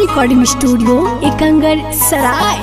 recording studio Ekangar सराय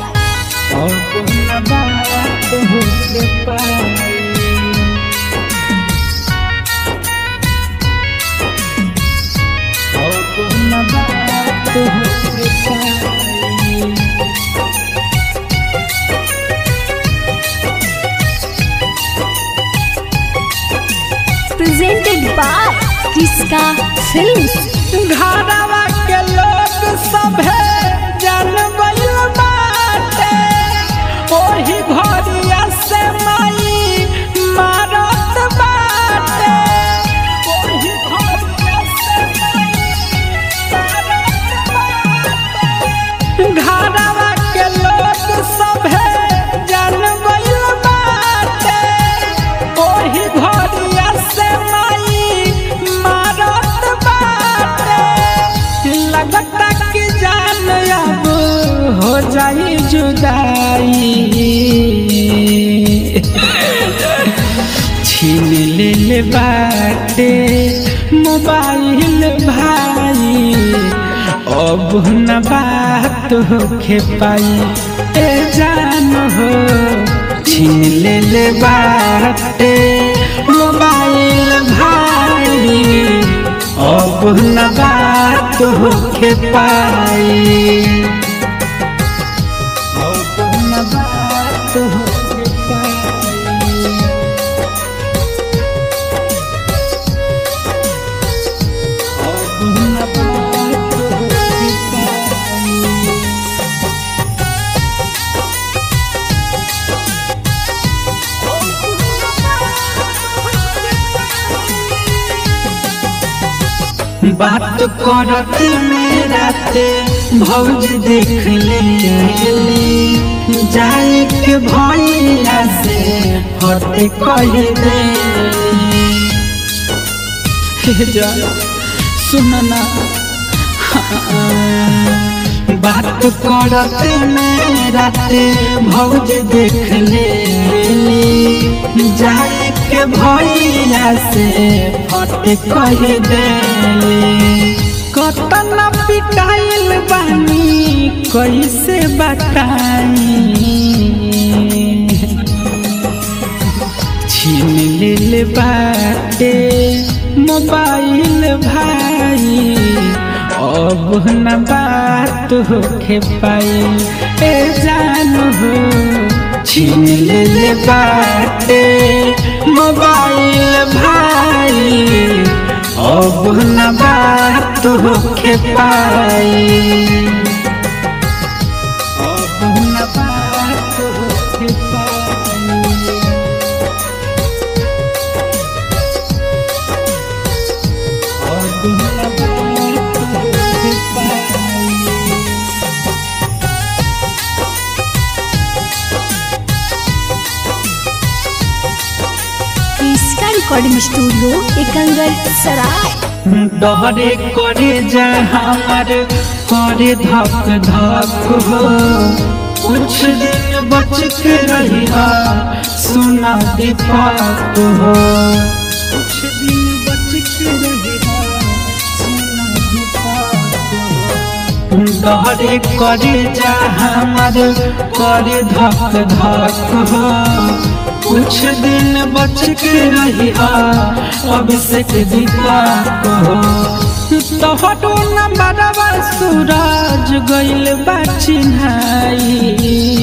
presented by किसका film घरवा के लोग सभे जन गइल बाटे ओही घरिया से माई मारत बाटे ओही घरिया से माई मारत बाटे घरवा के लोग सभे जन गइल बाटे ओही घरिया से माई मारत बाटे लगता कि जान अब हो जाई जुदाई छीन ले ले बाटे मोबाइल भाई अब न बात होखे पाई ए जान हो छीन ले ले बाटे मोबाइल भाई अब न बात होखे पाई अब न बात होखे पाई अब न बात होखे पाई बात करत मेरा ते भौज देख ले जाए के भैया से हटे कह दे हे जा सुनना बात करत मेरा ते भौज देख ले जाए के भैया से फटे कह दे कतना पिटाइल बानी कैसे बताई छीन ले ले बाटे मोबाइल भाई अब न बात होखे पाई ए जान हो छीन ले ले बाटे मोबाइल भाई अब न बात होखे पाई अब न बात होखे पाई अब न बात होखे पाई किसका रिकॉर्डिंग स्टूडियो एकंगर सराय डहरे करे जा हमार करे धक धक हो कुछ दिन बच के रही सुना दीपक हो कुछ दिन बच के रही सुना दीपक हो डहरे करे जा हमार करे धक धक हो कुछ दिन बच के रही अभिषेक दीपक हो तोहरो नंबरवा सूरज गइल बा चिन्हाई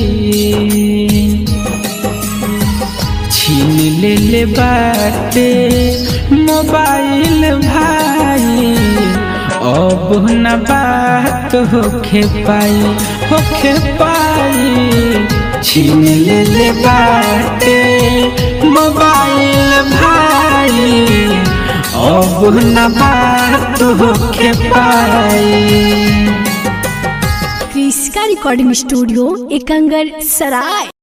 छीन ले ले बाटे मोबाइल भाई अब न बात होखे पाई होखे पाई छीन ले ले बाटे मोबाइल भाई अब न बात होखे पाई किसका रिकॉर्डिंग स्टूडियो एकंगर सराय